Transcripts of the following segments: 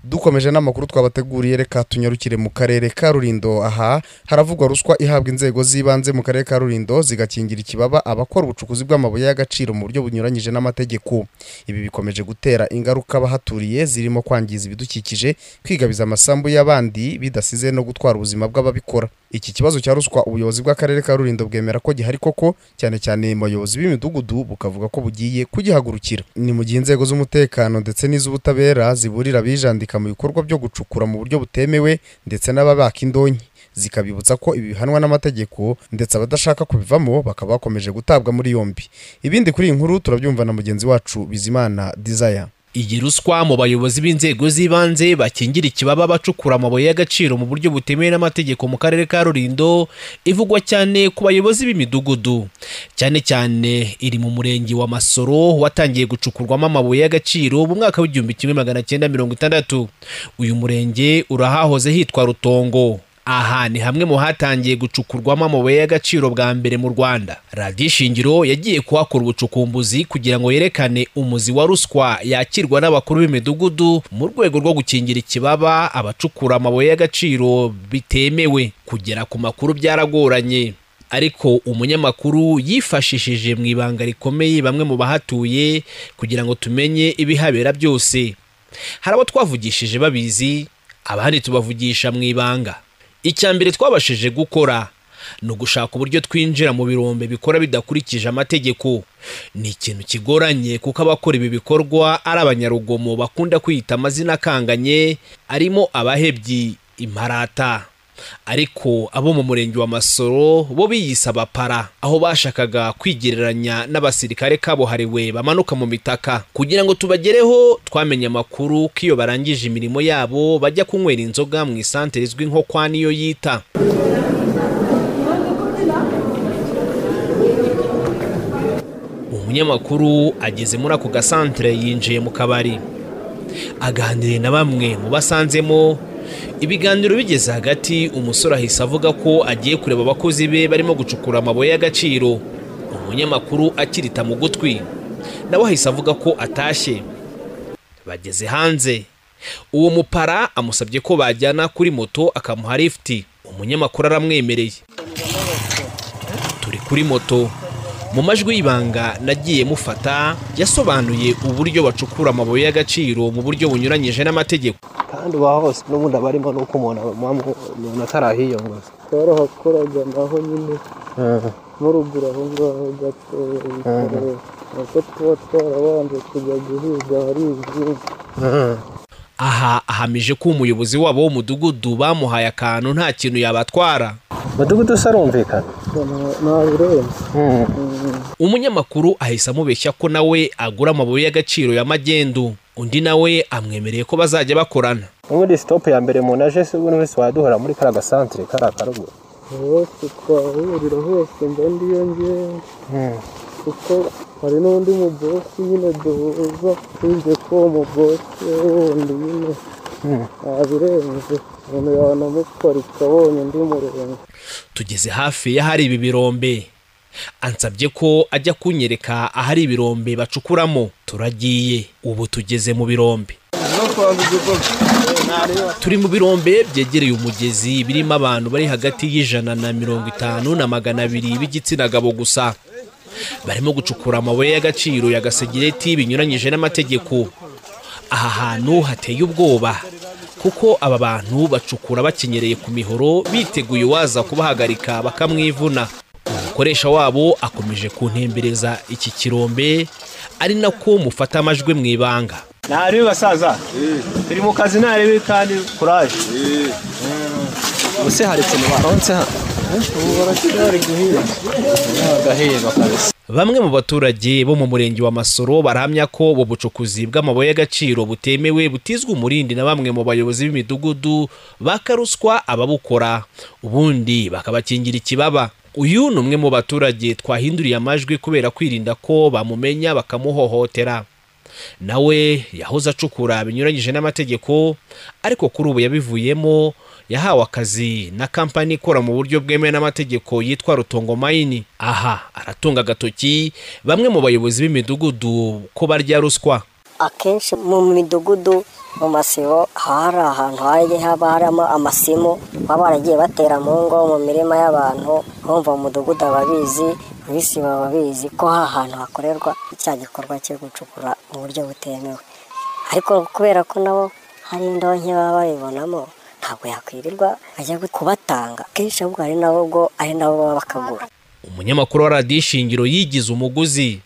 dukomeje n'amakuru twabateguriye reka tunyarukire mu karere ka rurindo aha haravugwa ruswa ihabwa inzego z'ibanze mu karere ka rurindo zigakingira ikibaba abakora ubucukuzi bw'amabuye y'agaciro mu buryo bunyuranyije n'amategeko ibi bikomeje gutera ingaruka abahaturiye zirimo kwangiza ibidukikije kwigabiza amasambu y'abandi bidasize no gutwara ubuzima bw'ababikora iki kibazo cya ruswa ubuyobozi bw'akarere ka rurindo bwemera ko gihari koko cyane cyane mu bayobozi b'imidugudu bukavuga ko bugiye kugihagurukira ni mu gihe inzego z'umutekano ndetse n'iz'ubutabera ziburira abijandika mu bikorwa byo gucukura mu buryo butemewe ndetse n'ababaka indonke zikabibutsa ko ibi bihanwa n'amategeko ndetse abadashaka kubivamo bakaba bakomeje gutabwa muri yombi ibindi kuri iyi nkuru turabyumva na mugenzi wacu bizimana dizaya iyi ruswa mu bayobozi b'inzego z'ibanze bakingira ikibaba abacukura amabuye y'agaciro mu buryo butemewe n'amategeko mu karere ka rurindo ivugwa cyane ku bayobozi b'imidugudu cyane cyane iri mu murenge wa masoro watangiye gucukurwamo amabuye y'agaciro mu mwaka w'igihumbi kimwe magana cyenda mirongo itandatu uyu murenge urahahoze hitwa rutongo aha ni hamwe mu hatangiye gucukurwamo amabuye y'agaciro bwa mbere mu rwanda radiyo shingiro yagiye kuhakora ubucukumbuzi kugira ngo yerekane umuzi wa ruswa yakirwa n'abakuru b'imidugudu mu rwego rwo gukingira ikibaba abacukura amabuye y'agaciro bitemewe kugera ku makuru byaragoranye ariko umunyamakuru yifashishije mu ibanga rikomeye bamwe mu bahatuye kugira ngo tumenye ibihabera byose hari abo twavugishije babizi abandi tubavugisha mu ibanga icya mbere twabashije gukora ni ugushaka uburyo twinjira mu birombe bikora bidakurikije amategeko ni ikintu kigoranye kuko abakora ibi bikorwa ari abanyarugomo bakunda kwiyita amazina akanganye arimo abahebyi imparata ariko abo mu murenge wa masoro bo biyise abapara aho bashakaga kwigereranya n'abasirikare kabuhariwe bamanuka mu mitaka kugira ngo tubagereho twamenye amakuru ko iyo barangije imirimo yabo bajya kunywera inzoga mu isantere izwi nko kwa niyo yita umunyamakuru ageze muri ako gasantere yinjiye mu kabari aganiriye na bamwe mu basanzemo ibiganiro bigeze hagati umusore ahise avuga ko agiye kureba abakozi be barimo gucukura amabuye y'agaciro umunyamakuru akirita mu gutwi nawe ahise avuga ko atashye bageze hanze uwo mupara amusabye ko bajyana kuri moto akamuha lifuti umunyamakuru aramwemereye turi kuri moto mu majwi y'ibanga nagiye mufata yasobanuye uburyo bacukura amabuye y'agaciro mu buryo bunyuranyije n'amategeko kandi uba hose n'ubundi aba arimo n'uko umuntu umuntu atarahiyongoza twarahakoraga naho nyine nko ruguru aho ngaho gatoya uko tuba twarabanje kujya guhiga hari ibyinshi aha ahamije ko umuyobozi wabo w'umudugudu bamuhaye akantu nta kintu yabatwara umudugudu usarumvikana ntabirenze umunyamakuru ahise amubeshya ko nawe agura amabuye y'agaciro ya magendu undi nawe amwemereye ko bazajya bakorana n'ubundi sitopu ya mbere umuntu aje se ubundi wese waduhora muri kariya gasantere kariya karuguru hose twahurira hose mba ndiyo ngewe kuko hari n'undi mubosi nyine duhuza twinjiye ko uwo mubosi wundi nyine ntabirenze umuntu yanamuparika abonye undi murenge tugeze hafi y'ahari ibi birombe ansabye ko ajya kunyereka ahari ibirombe bacukuramo turagiye ubu tugeze mu birombe turi mu birombe byegereye umugezi birimo abantu bari hagati y'ijana na mirongo itanu na magana abiri b'igitsina gabo gusa barimo gucukura amabuye y'agaciro ya gasegereti binyuranyije n'amategeko aha hantu hateye ubwoba kuko aba bantu bacukura bakenyereye ku mihoro biteguye uwaza kubahagarika bakamwivuna umukoresha wabo akomeje kuntembereza iki kirombe ari nako mufata amajwi mu ibanga ntarebe basaza turi mu kazi ntarebe kandi kuraje ubuse hari ikintu baronse hano ubu baracyari guhiga bagaheba kabisa bamwe mu baturage bo mu murenge wa masoro barahamya ko ubu bucukuzi bw'amabuye y'agaciro butemewe butizwa umurindi na bamwe mu bayobozi b'imidugudu bakaruswa ababukora ubundi bakabakingira ikibaba uyu ni umwe mu baturage twahinduriye amajwi kubera kwirinda ko bamumenya bakamuhohotera nawe yahoze acukura binyuranyije n'amategeko ariko kuri ubu yabivuyemo yahawe akazi na kampani ikora mu buryo bwemewe n'amategeko yitwa rutongo mayini aha aratunga agatoki bamwe mu bayobozi b'imidugudu ko barya ruswa akenshi mu midugudu mu masibo haba hari ahantu hajya haba harimo amasimu baba baragiye batera mu ngo mu mirima y'abantu bumva mu mudugudu ababizi bisi baba babizi ko ha hantu hakorerwa cya gikorwa cyo gucukura mu buryo butemewe ariko kubera ko nabo hari indonke baba babibonamo ntabwo yakwirirwa ajya kubatanga kenshi ahubwo hari nabo ubwo ari nabo baba bakagura umunyamakuru wa radiyo ishingiro yigize umuguzi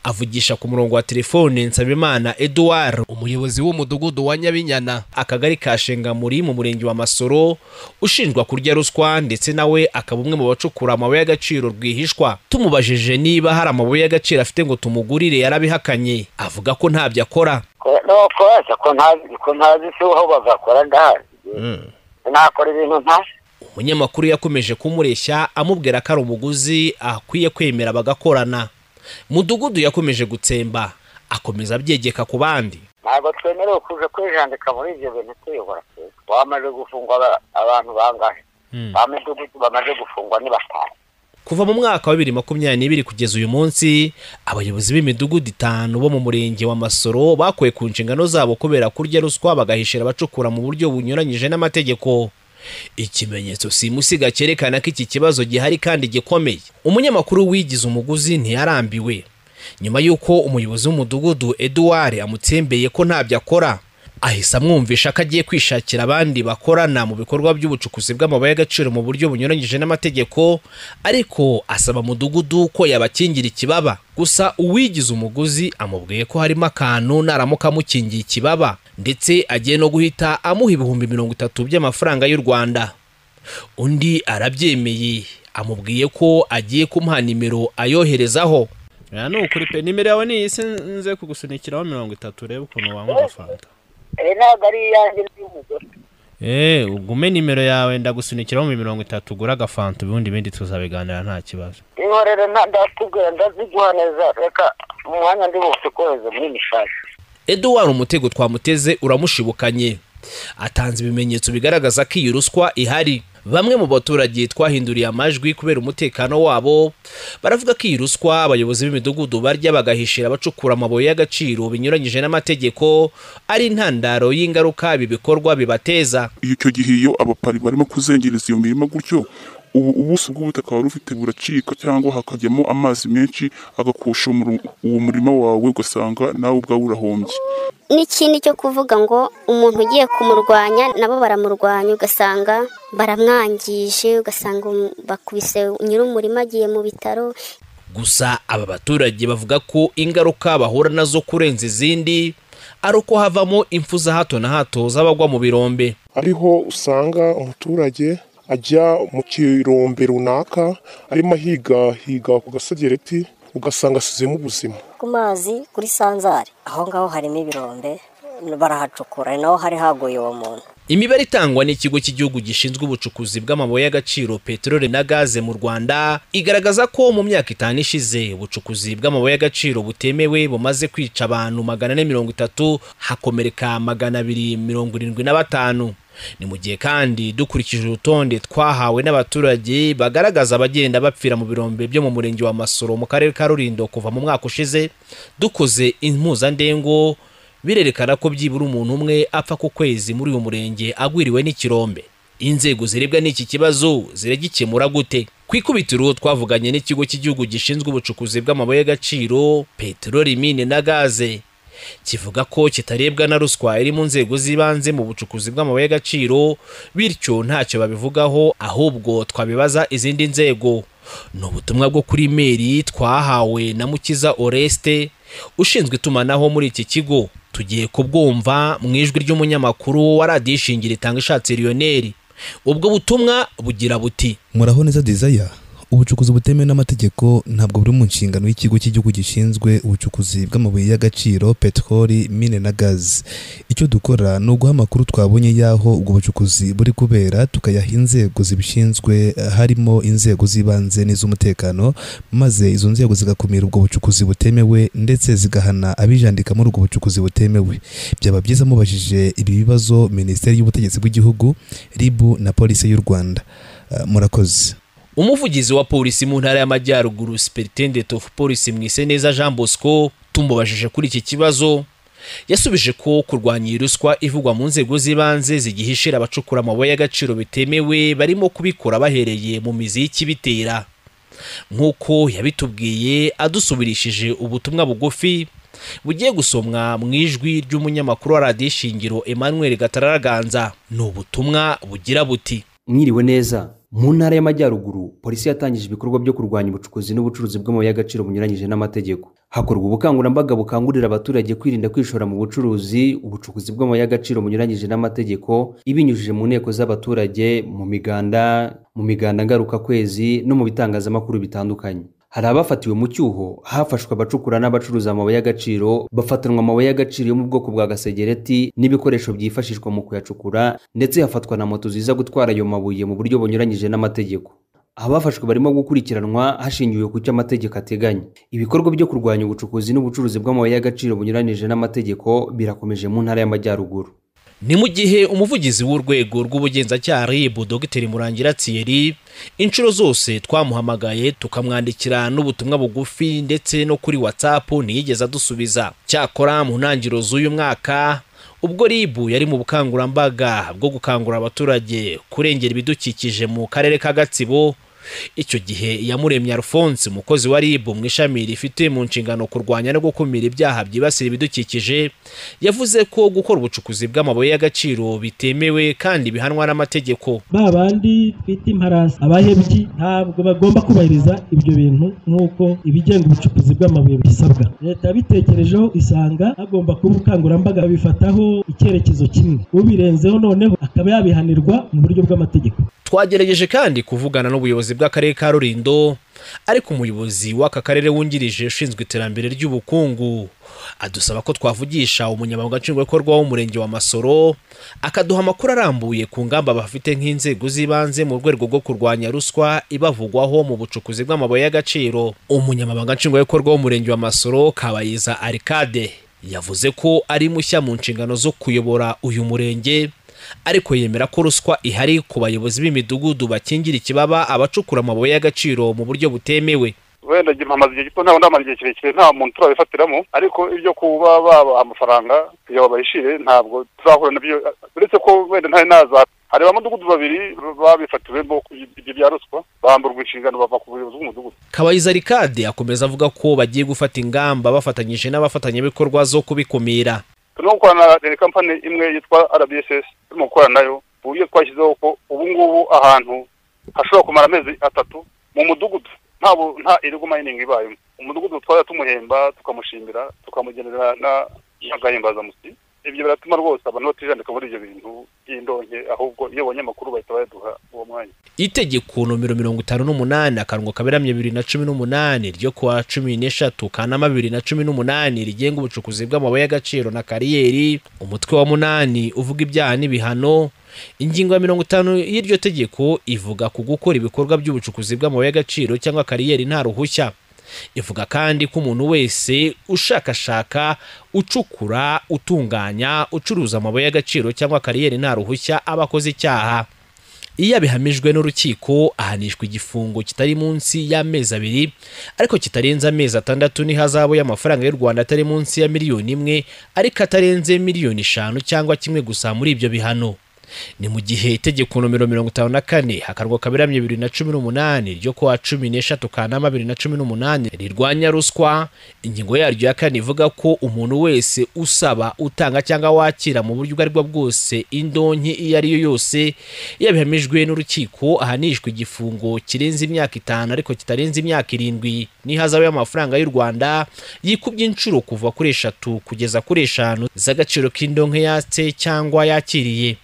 avugisha ku murongo wa telefone nsabimana eduard umuyobozi w'umudugudu wa nyabinyana akagari ka shengamuri mu murenge wa masoro ushinjwa kurya ruswa ndetse nawe akaba umwe mu bacukura amabuye y'agaciro rwihishwa tumubajije niba hari amabuye y'agaciro afite ngo tumugurire yarabihakanye avuga ko ntabyo akora nuko ese ko ntazi ko ntazi se aho bagakora ndahazi nakora ibintu ntazi umunyamakuru yakomeje kumureshya amubwira ko ari umuguzi akwiye kwemera bagakorana mudugudu yakomeje gutsemba akomeza abyegeka ku bandi ntabwo twemerewe kuja kwijandika muri ibyo bintu tuyobora twese bamaze gufungwa aba- abantu bangahe bamidugudu bamaze gufungwa ni batanu kuva mu mwaka wa bibiri makumyabiri n'ibiri kugeza uyu munsi abayobozi b'imidugudu itanu bo mu murenge wa masoro bakuwe ku nshingano zabo kubera kurya ruswa bagahishira abacukura mu buryo bunyuranyije n'amategeko ikimenyetso simusiga cyerekana ko iki kibazo gihari kandi gikomeye umunyamakuru wigize umuguzi ntiyarambiwe nyuma y'uko umuyobozi w'umudugudu eduard amutsembeye ko ntabyo akora ahise amwumvisha ko agiye kwishakira abandi bakorana mu bikorwa by'ubucukuzi bw'amabuye y'agaciro mu buryo bunyuranyije n'amategeko ariko asaba mudugudu ko yabakingira ikibaba gusa uwigize umuguzi amubwiye ko harimo akantu naramuka amukingiye ikibaba ndetse agiye no guhita amuha ibihumbi mirongo itatu by'amafaranga y'u rwanda undi arabyemeye amubwiye ko agiye kumuha nimero ayoherezaho aya ni ukuri pe nimero yawe ni iyi se nze kugusunikiraho mirongo itatu urebe ukuntu wanywa fanta ibi ntabwo ari iyanjye n'iy'umugore eee ugume nimero yawe ndagusunikiraho mu mirongo itatu ugura agafanta ubundi ibindi tuzabiganira nta kibazo inkorere nta- ndatubwira ndaziguha neza reka mu mwanya ndi bufite kohereza muri mishasha eduwari umutego twamuteze uramushibukanye atanze ibimenyetso bigaragaza ko iyi ruswa ihari bamwe mu baturage twahinduriye amajwi kubera umutekano wabo baravuga ko iyi ruswa abayobozi b'imidugudu barya bagahishira abacukura amabuye y'agaciro binyuranyije n'amategeko ari intandaro y'ingaruka ibi bikorwa bibateza iyo icyo gihe iyo abapari barimo kuzengereza iyo mirima gutyo ubu ubuso bw'ubutaka wari ufite buracika cyangwa hakajyamo amazi menshi agakusha umuru- uwo murima wawe ugasanga nawe ubwawe urahombye n'ikindi cyo kuvuga ngo umuntu ugiye kumurwanya nabo baramurwanya ugasanga baramwangije ugasanga um- bakubise nyir'umurima agiye mu bitaro gusa aba baturage bavuga ko ingaruka bahura nazo kurenza izindi ari uko havamo impfu za hato na hato z'abagwa mu birombe ariho usanga umuturage ajya mu kirombe runaka arimo ahiga higa ku gasogereti ugasanga asizemo ubuzima ku mazi kuri sanzari aho ngaho harimo ibirombe barahacukura ari naho hari haguye uwo muntu imibare itangwa n'ikigo cy'igihugu gishinzwe ubucukuzi bw'amabuye y'agaciro peteroli na gaze mu rwanda igaragaza ko mu myaka itanu ishize ubucukuzi bw'amabuye y'agaciro butemewe bumaze kwica abantu magana ane mirongo itatu hakomereka magana abiri mirongo irindwi na batanu ni mu gihe kandi dukurikije urutonde twahawe n'abaturage bagaragaza abagenda bapfira mu birombe byo mu murenge wa masoro mu karere ka rulindo kuva mu mwaka ushize dukoze impuzandengo birerekana ko byibura umuntu umwe apfa ku kwezi muri uyu murenge agwiriwe n'ikirombe inzego zirebwa n'iki kibazo ziragikemura gute ku ikubitiro twavuganye n'ikigo cy'igihugu gishinzwe ubucukuzi bw'amabuye y'agaciro peteroli mine na gaze kivuga ko kitarebwa na ruswa iri mu nzego z'ibanze mu bucukuzi bw'amabuye y'agaciro bityo ntacyo babivugaho ahubwo twabibaza izindi nzego ni ubutumwa bwo kuri meri twahawe na mukiza oreste ushinzwe itumanaho muri iki kigo tugiye kubwumva mu ijwi ry'umunyamakuru wa radiyo ishingiro itanga ishatse riyoneri ubwo butumwa bugira buti muraho neza desire ubucukuzi butemewe n'amategeko ntabwo buri mu nshingano y'ikigo cy'igihugu gishinzwe ubucukuzi bw'amabuye y'agaciro peteroli mine na gazi icyo dukora ni uguha amakuru twabonye y'aho ubwo bucukuzi buri kubera tukayaha inzego zibishinzwe harimo inzego z'ibanze n'iz'umutekano maze izo nzego zigakumira ubwo bucukuzi butemewe ndetse zigahana abijandika muri ubwo bucukuzi butemewe byaba byiza mubajije ibi bibazo minisiteri y'ubutegetsi bw'igihugu ribu na polisi y'u rwanda Eh, murakoze umuvugizi wa polisi mu ntara y'amajyaruguru superintendent of polisi mwiseneza jean bosco tumubajije kuri iki kibazo yasubije ko kurwanya iyi ruswa ivugwa mu nzego z'ibanze zigihishira abacukura amabuye y'agaciro bitemewe barimo kubikora bahereye mu mizi y'ikibitera nk'uko yabitubwiye adusubirishije ubutumwa bugufi bugiye gusomwa mu ijwi ry'umunyamakuru wa radiyo ishingiro emmanuel gatararaganza ni ubutumwa bugira buti mwiriwe neza mu ntara y'amajyaruguru polisi yatangije ibikorwa byo kurwanya ubucukuzi n'ubucuruzi bw'amabuye y'agaciro bunyuranyije n'amategeko hakorwa ubukangurambaga bukangurira abaturage kwirinda kwishora mu bucuruzi ubucukuzi bw'amabuye y'agaciro bunyuranyije n'amategeko ibinyujije mu nteko z'abaturage mu miganda mu miganda ngarukakwezi no mu bitangazamakuru bitandukanye hari abafatiwe mu cyuho hafashwe abacukura n'abacuruza amabuye y'agaciro bafatanwa amabuye y'agaciro yo mu bwoko bwa gasegereti n'ibikoresho byifashishwa mu kuyacukura ndetse hafatwa na moto ziza gutwara ayo mabuye mu buryo bunyuranyije n'amategeko abafashwe barimo gukurikiranwa hashingiwe ku cyo amategeko ateganya ibikorwa byo kurwanya ubucukuzi n'ubucuruzi bw'amabuye y'agaciro bunyuranyije n'amategeko birakomeje mu ntara y'amajyaruguru ni mu gihe umuvugizi w'urwego rw'ubugenzacyaha rib dogiteri murangira thierry inshuro zose twamuhamagaye tukamwandikira n'ubutumwa bugufi ndetse no kuri whatsapp ntiyigeze adusubiza cyakora mu ntangiriro z'uyu mwaka ubwo rib yari mu bukangurambaga bwo gukangurira abaturage kurengera ibidukikije mu karere ka gatsibo icyo gihe iyamuremye alphonse umukozi wa rib mu ishami rifite mu nshingano kurwanya no gukumira ibyaha byibasira ibidukikije yavuze ko gukora ubucukuzi bw'amabuye y'agaciro bitemewe kandi bihanwa n'amategeko ba bandi twita imparasi abahebyi ntabwo bagomba kubahiriza ibyo bintu nk'uko ibigenga ubucukuzi bw'amabuye bisabwa leta yabitekerejeho isanga hagomba kuba ubukangurambaga bifataho icyerekezo kimwe ubirenzeho noneho akaba yabihanirwa mu buryo bw'amategeko twagerageje kandi kuvugana n'ubuyobozi bw'akarere ka rulindo ariko umuyobozi w'aka karere wungirije ushinzwe iterambere ry'ubukungu adusaba ko twavugisha umunyamabanga nshingwabikorwa w'umurenge wa masoro akaduha amakuru arambuye ku ngamba bafite nk'inzego z'ibanze mu rwego rwo kurwanya ruswa ibavugwaho mu bucukuzi bw'amabuye y'agaciro umunyamabanga nshingwabikorwa w'umurenge wa masoro kabayiza arikade yavuze ko ari mushya mu nshingano zo kuyobora uyu murenge ariko yemera ko ruswa ihari ku bayobozi b'imidugudu bakingira ikibaba abacukura amabuye y'agaciro mu buryo butemewe wenda njye mpamaze igihe gito ntabwo ndamara igihe kirekire nta muntu turabifatiramo ariko ibyo kuba baba amafaranga kugira ngo bayishyire ntabwo tuzahura nabyo uretse ko wenda ntari naza hari ba mudugudu babiri babifatiwe ibyo bya ruswa bamburwa inshingano bava ku buyobozi bw'umudugudu kabayiza rikade akomeza avuga ko bagiye gufata ingamba bafatanyije n'abafatanyabikorwa zo kubikumira turimo gukorana na kampani imwe yitwa rbss turimo gukora nayo uburyo twashyizeho ko ubu ngubu ahantu hashobora kumara amezi atatu mu mudugudu nta irigo mayiningi ibayemo umudugudu twajya tumuhemba tukamushimira tukamugenera n'agahimbazamusyi ibyo biratuma rwose abantu batijandika muri ibyo bintu by'indonke ahubwo iyo abanyamakuru bahita bayaduha uwo mwanya itegeko nomero mirongo itanu n'umunani akarongo kaberamye bibiri na cumi n'umunani ryo ku wa cumi n'eshatu kanama bibiri na cumi n'umunani rigenga ubucukuzi bw'amabuye y'agaciro na kariyeri umutwe wa munani uvuga ibyaha n'ibihano ingingo ya mirongo itanu y'iryo tegeko ivuga ku gukora ibikorwa by'ubucukuzi bw'amabuye y'agaciro cyangwa kariyeri nta ruhushya ivuga kandi ko umuntu wese ushakashaka ucukura utunganya ucuruza amabuye y'agaciro cyangwa kariyeri nta ruhushya aba akoze icyaha iyo abihamijwe n'urukiko ahanishwa igifungo kitari munsi y'amezi abiri ariko kitarenze amezi atandatu n'ihazabu y'amafaranga y'u rwanda atari munsi ya miliyoni imwe ariko atarenze miliyoni eshanu cyangwa kimwe gusa muri ibyo bihano ni mu gihe itegeko nomero mirongo itanu na kane akarwa kaberamye bibiri na cumi n'umunani ryo kuwa cumi n'eshatu kanama bibiri na cumi n'umunani rirwanya ruswa ingingo yaryo ya kane ivuga ko umuntu wese usaba utanga cyangwa wakira mu buryo ubwo aribwo bwose indonke iyo ari yo yose yabihamijwe n'urukiko ahanishwa igifungo kirenze imyaka itanu ariko kitarenze imyaka irindwi n'ihazabu y'amafaranga y'u rwanda yikubye inshuro kuva kuri eshatu kugeza kuri eshanu z'agaciro k'indonke yatse cyangwa yakiriye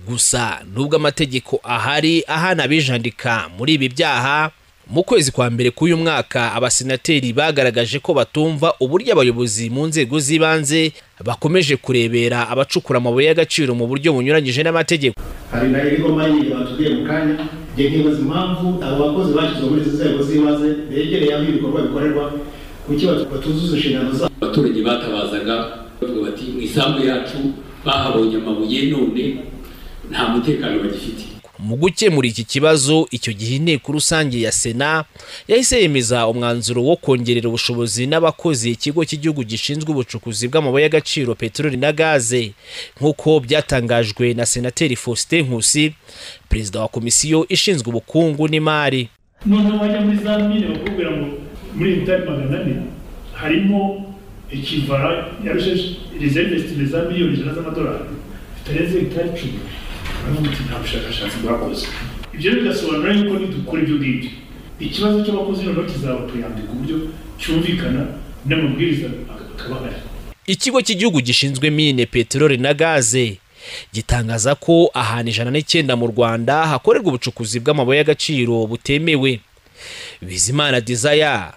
gusa nubwo amategeko ahari ahana abijandika muri ibi byaha mu kwezi kwa mbere k'uyu mwaka abasenateri bagaragaje ko batumva uburyo abayobozi mu nzego z'ibanze bakomeje kurebera abacukura amabuye y'agaciro mu buryo bunyuranyije n'amategeko hari na irigo manini batubwiye mu kanya igihe nkibaza impamvu abo bakozi bashyizwe muri izi nzego z'ibanze begereye aho ibikorwa bikorerwa kuki batuzuza inshingano zabo abaturage batabazaga bavuga bati mu isambu yacu bahabonye amabuye none nta mutekano bagifite mu gukemura iki kibazo icyo gihe inteko rusange ya sena yahise yemeza umwanzuro wo kongerera ubushobozi n'abakozi ikigo cy'igihugu gishinzwe ubucukuzi bw'amabuye y'agaciro peteroli na gaze nk'uko byatangajwe na senateri faustin nkusi perezida wa komisiyo ishinzwe ubukungu n'imari noneho wajya muri za mine bakubwira ngo muri iyi mitari magana ane harimo ikivara ya reserve esitime za miliyoni ijana z'amadolari zitarenze hegitari icumi baravuga ati nta bushakashatsi bwakoze ibyo rero bigasobanura yuko nidukora ibyo ngibyo ikibazo cy'abakozi noneho kizaba tuyandika uburyo cyumvikana n'amabwiriza akaba ahari ikigo cy'igihugu gishinzwe mine peteroli na gaze gitangaza ko ahantu ijana n'icyenda mu rwanda hakorerwa ubucukuzi bw'amabuye y'agaciro butemewe bizimana dizaya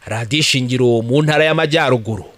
radiyo ishingiro mu ntara y'amajyaruguru